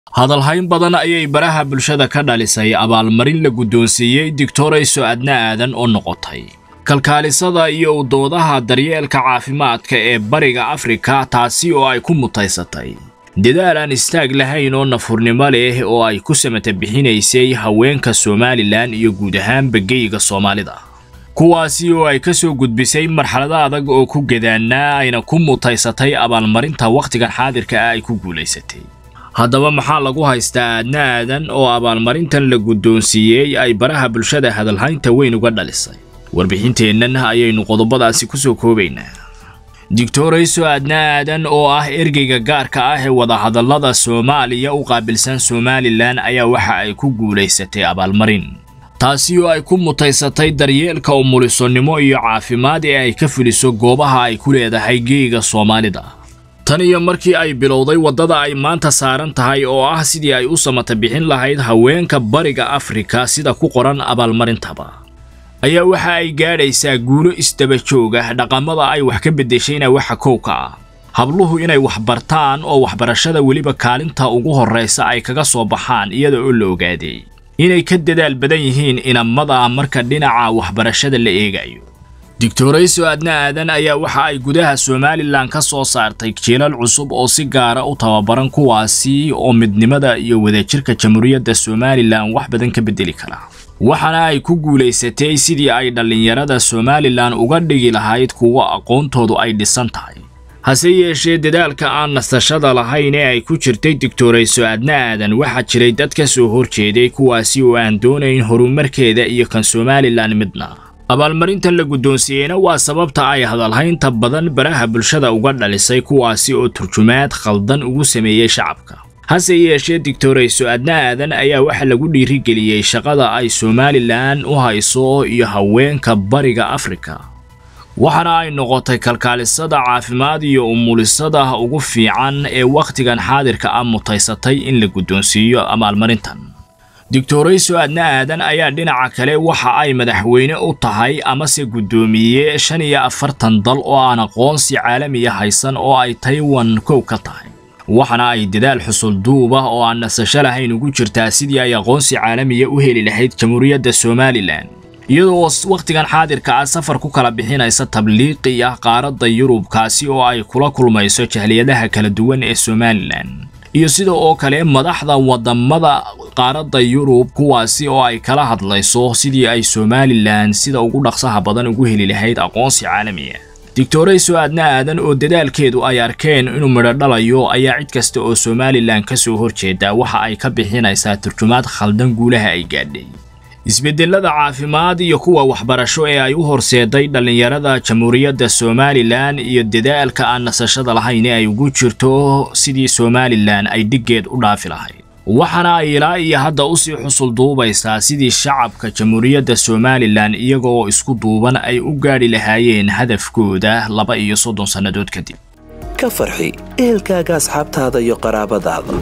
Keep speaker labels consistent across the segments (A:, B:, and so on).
A: hadalhayn badan ayay baraha bulshada ka dhalisay abaalmarin la guddoonsiiyey doctorayso adna aadan oo noqotay kalkaalisada iyo udoodaha daryeelka caafimaadka ee bariga afrika taasi oo ay ku mutaysatay dadaal aan istaag lahayn oo nafurnimo leh oo ay ku samata bixinaysay haweenka somalilan iyo guud ahaanba geyga soomaalida kuwaasi oo ay ka soo gudbisay marxalado adag oo ku gadaannaa ayna ku mutaysatay abaalmarinta wakhtigan xaadirka ah ay ku guulaysatay haddaba maxaa lagu haystaa aadna aadan oo abaalmarintan la guddoonsiiyey ay baraha bulshada hadalhaynta weyn uga dhalisay warbixinteennan ayaynu qodobadaasi ku soo koobaynaa doctorayso aadna aadan oo ah ergeyga gaarka ah ee wadahadallada soomaaliya u qaabilsan somalilan ayaa waxa ay ku guulaysatay abaalmarin taasi oo ay ku mutaysatay daryeelka umulisonnimo iyo caafimaad ee ay ka fuliso goobaha ay ku leedahay geega soomaalida tan iyo markii ay bilowday waddada ay maanta saaran tahay oo ah sidii ay u samata bixin lahayd haweenka bariga afrika sida ku qoran abaalmarintaba ayaa waxa ay gaadhaysaa guulo isdaba joog ah dhaqamada ay wax ka beddeshayna waxa kowka ah habluhu inay wax bartaan oo waxbarashada weliba kaalinta ugu horraysa ay kaga soo baxaan iyada oo la ogaaday inay ka dadaal badan yihiin inamada marka dhinaca waxbarashada la eegayo doctorayso adna aadan ayaa waxa ay gudaha somalilan ka soo saartay jiilal cusub oo si gaara u tababaran kuwaasi oo midnimada iyo wadajirka jamhuuriyadda somalilan wax badan ka beddeli kara waxaana ay ku guulaysatay sidii ay dhallinyarada somalilan uga dhigi lahayd kuwa aqoontoodu ay dhisan tahay hase yeeshee dadaalka aan nasashada lahayn ee ay ku jirtay doctorayso adna aadan waxaa jiray dad ka soo horjeeday kuwaasi oo aan doonayn horumarkeeda iyo kan somalilan midna abaalmarintan la guddoonsiiyeyna waa sababta ay hadalhaynta badan baraha bulshada uga dhalisay kuwaasi oo turjumaad khaldan ugu sameeyey shacabka hase yeeshee doctorayso adna aadan ayaa waxa lagu dhiirigeliyey shaqada ay somalilan u hayso iyo haweenka bariga afrika waxaana ay noqotay kalkaalisada caafimaad iyo umulisada ugu fiican ee wakhtigan xaadirka ah mutaysatay in la guddoonsiiyo abaalmarintan doctorayso adna aadan ayaa dhinaca kale waxa ay madaxweyne u tahay amase guddoomiye shan iyo afartan dal oo aan aqoonsi caalamiya haysan oo ay taiwan kow ka tahay waxaana ay dadaal xusul duub ah oo aan nasasho lahayn ugu jirtaa sidii ay aqoonsi caalamiya u heli lahayd jamhuuriyadda somalilan iyadoo wakhtigan xaadirka ah safar ku kala bixinaysa tabliiqi ah qaaradda yurub kaasi oo ay kula kulmayso jahliyadaha kala duwan ee somalilan iyo sida oo kale madaxda wadamada qaaradda yurub kuwaasi oo ay kala hadlayso sidii ay somalilan sida ugu dhaqsaha badan ugu heli lahayd aqoonsi caalamiya doctorayso aadna aadan oo dadaalkeedu ay arkeen inuu midho dhalayo ayaa cid kasta oo somalilan ka soo horjeeda waxa ay ka bixinaysaa turjumaad khaldan guulaha ay gaadhay isbeddelada caafimaad iyo kuwa waxbarasho ee ay u horseeday dhallinyarada jamhuuriyadda somalilan iyo dadaalka aan nasashada lahayn ee ay ugu jirto sidii somalilan ay dhiggeed u dhaafi lahayd waxaana ay ilaa iyo hadda usii xusul duubaysaa sidii shacabka jamhuuriyadda somalilan iyagoo isku duuban ay u gaadhi lahaayeen hadafkooda laba iyo soddon sannadood kadib
B: ka farxi ehelkaaga asxaabtaada iyo qaraabadaada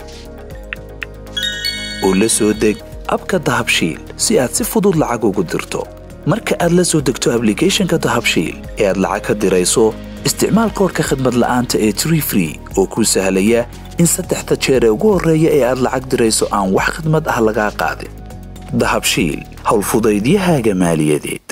B: oo la soo deg abka dahabshiil si aad si fudud lacag ugu dirto marka aad la soo degto ablicathonka dahabshiil ee aad lacag ka dirayso isticmaal koorka khadmad la'aanta ee tree free oo kuu sahlaya in saddexda jeer ee ugu horreeya ee aad lacag dirayso aan wax khadmad ah lagaa qaadin dahabshiil howlfudaydiyahaaga maaliyadeed